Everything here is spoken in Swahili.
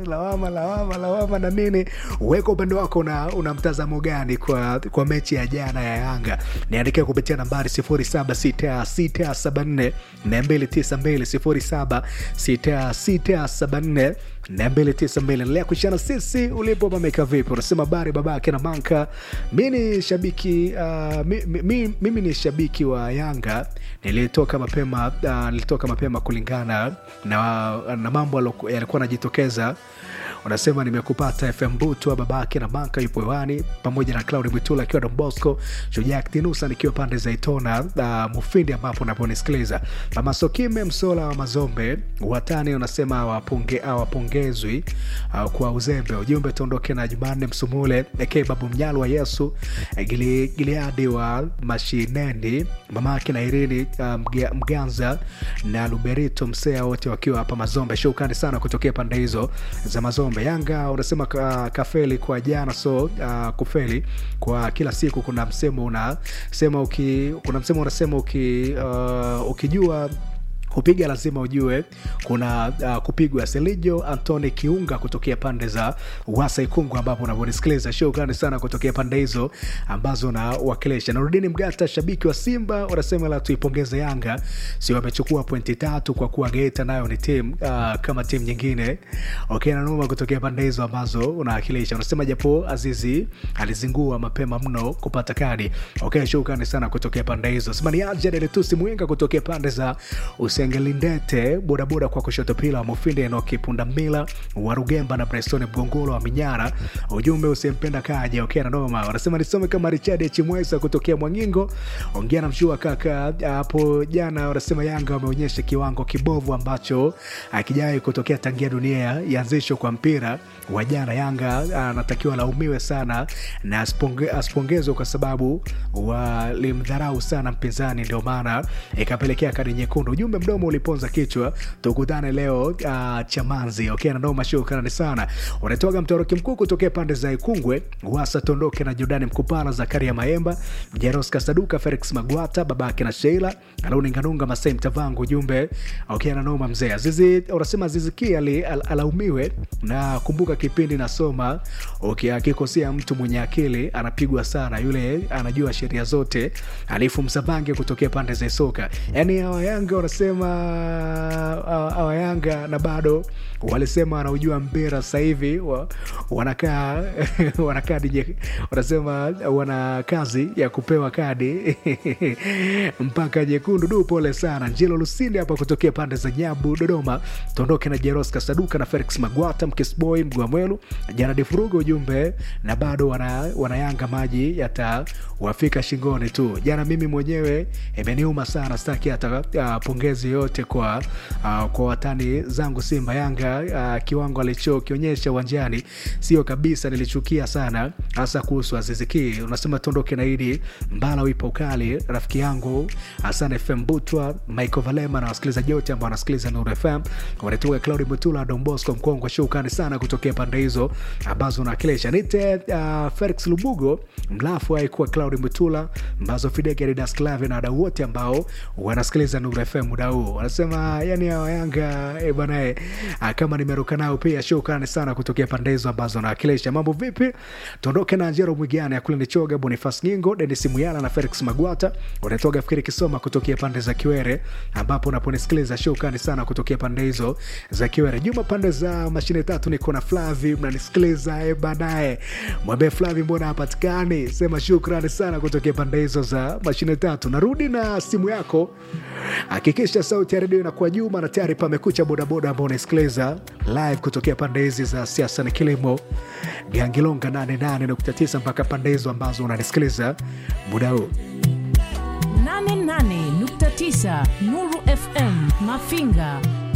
lawama lawama lawama na nini weka upande wako una, una mtazamo gani kwa, kwa mechi ya jana ya yanga niandikia kupitia nambari 76674 292 76674 292 endelea kushana sisi ulipo mameka vipi unasema bari babake na manka mi ni shabiki uh, mi, mi, mi, mimi ni shabiki wa yanga nilitoka mapema uh, nilitoka mapema kulingana na, na mambo aloku- yalikuwa yanajitokeza unasema nimekupata fm butwa babake na manka yupo hewani pamoja na claudi mwitula akiwa dombosco shujaa ktinusa nikiwa pande za itona uh, mufindi ambapo unaponisikiliza mama sokime msola wa mazombe watani unasema awaponge, awapongezwi uh, kwa uzembe ujumbe tuondoke na jumanne msumule eke babu mnyalu wa yesu eh, Gili- gileadi wa mashineni mamake na irini uh, Mga- mganza na luberito msea wote wakiwa hapa mazombe shukrani sana kutokea pande hizo za mazombe yanga unasema ka, kafeli kwa jana so uh, kufeli kwa kila siku kuna msemo unasema uki, kuna msemo unasema uki, uh, ukijua kupiga lazima ujue kuna uh, kupigwa selijo antoni kiunga kutokea pande za wasa ikungu ambapo unavyonisikiliza shukrani sana kutokea pande hizo ambazo unawakilisha narudini mgata shabiki wa simba wanasema la tuipongeze yanga si wamechukua pointi tatu kwa kuwa geita nayo ni tim uh, kama timu nyingine okay, nanuma kutokea pande hizo ambazo unawakilisha unasema japo azizi alizingua mapema mno kupata kadi okay, shukrani sana kutokea pande hizo sema ni ajadeletusi mwinga kutokea pande za usengelindete bodaboda kwa kushoto pila mufindi enoki pundamila warugemba na presoni mgongolo wa minyara ujumbe usempenda kaja okay, nanoma wanasema nisome kama richard chimwesa kutokea mwangingo ongea na mshua kaka hapo jana wanasema yanga wameonyesha kiwango kibovu ambacho akijawai kutokea tangia dunia ianzishwe kwa mpira wa jana yanga anatakiwa laumiwe sana na asiponge- asipongezwe kwa sababu walimdharau sana mpinzani ndio maana ikapelekea kadi nyekundu ujumbe mdomo uliponza kichwa tukutane leo uh, chamanzi okay, nanoma shukrani sana unatoka mtoroki mkuu kutokea pande za ikungwe wasa tondoke na jordani mkupala zakaria maemba jeros kasaduka felix magwata babake na sheila alauninganunga masai mtavangu ujumbe okay, nanoma mzee azizi unasema aziziki ali, al, alaumiwe na kumbuka kipindi nasoma okay, akikosea mtu mwenye akili anapigwa sana yule anajua sheria zote alifu msavange kutokea pande za soka yaani hawa yanga wanasema hawa hawa yanga na bado walisema wanaujua mpira sasa hivi wa, wanakaa wana kadi nye- wanasema wana kazi ya kupewa kadi mpaka nyekundu du pole sana njilo lusindi hapa kutokea pande za nyabu dodoma tuondoke na jeros kasaduka na felix magwata mkisboy mgwamwelu jana difuruga ujumbe na bado wana, wanayanga maji yatawafika shingoni tu jana mimi mwenyewe imeniuma sana staki hata uh, pongezi yote kwa uh, kwa watani zangu simba yanga uh, kiwango alichokionyesha uwanjani sio kabisa nilichukia sana hasa kuhusu aziziki unasema tuondoke na hili mbala wipo ukali rafiki yangu hasan fm butwa michael valema na wasikilizaji wote ambao wanasikiliza nur fm wanatoka claudi mutula dombosco mkongwe shukani sana kutokea pande hizo ambazo unawakilisha nite uh, felix lubugo mlafu aikuwa claudi mutula mbazo fidegeridas clave na wadau wote ambao wanasikiliza nur fm muda huu wanasema yani hawa yanga e banae kama nimeruka nao pia shukrani sana kutokea pande hizo ambazo wanawakilisha mambo vipi tuondoke na njero mwigana ya kule nichoga bonifas nyingo denis muyala na felix magwata unatoga fikiri kisoma kutokea pande za kiwere ambapo unaponisikiliza shukrani sana kutokea pande hizo za kiwere juma pande za mashine tatu niko na flavi mnanisikiliza e banae mwambie flavi mbona hapatikani sema shukrani sana kutokea pande hizo za mashine tatu narudi na simu yako hakikisha sauti ya redio inakuwa juma na tayari pamekucha bodaboda ambao unasikiliza live kutokea pande hizi za siasa na kilimo gangilonga 88.9 mpaka pande hizo ambazo unanisikiliza muda huu 88.9 Nuru FM Mafinga